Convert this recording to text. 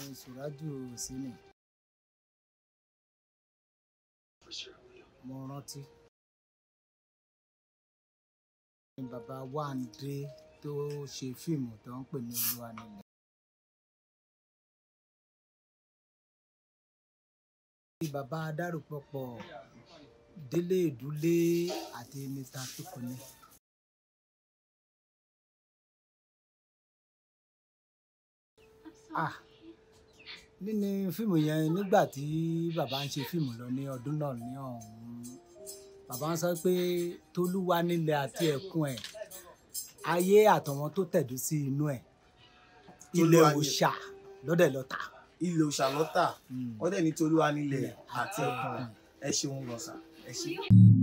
Sùràjù Sínì mo rántí ní bàbá Wándé tó ṣe fíìmù tó ń pè ní Olúwa nílẹ̀. bí bàbá Adárùpọ̀pọ̀ Délé Ìdúlé àti Mr. Tukunni. ah nínú fíìmù yẹn nígbà tí bàbá ń ṣe fíìmù lọ ní ọdún náà ní ọ̀hún bàbá ń sọ pé tolúwa nílẹ̀ àti ẹ̀kún ẹ̀ ayé àtọ̀wọ́n tó tẹ̀dó sí inú ẹ̀ ilẹ̀ Tolúwa ni- òòṣà lọ́dẹ̀ lọ́ta. ilé òṣàlọ́tà Mm. wọ́n dẹ̀ ní tolúwa nílẹ̀ Ilẹ̀ àti àti ẹ̀kún ẹ̀kún. ẹ ṣeun lọ́sà ẹ ṣe.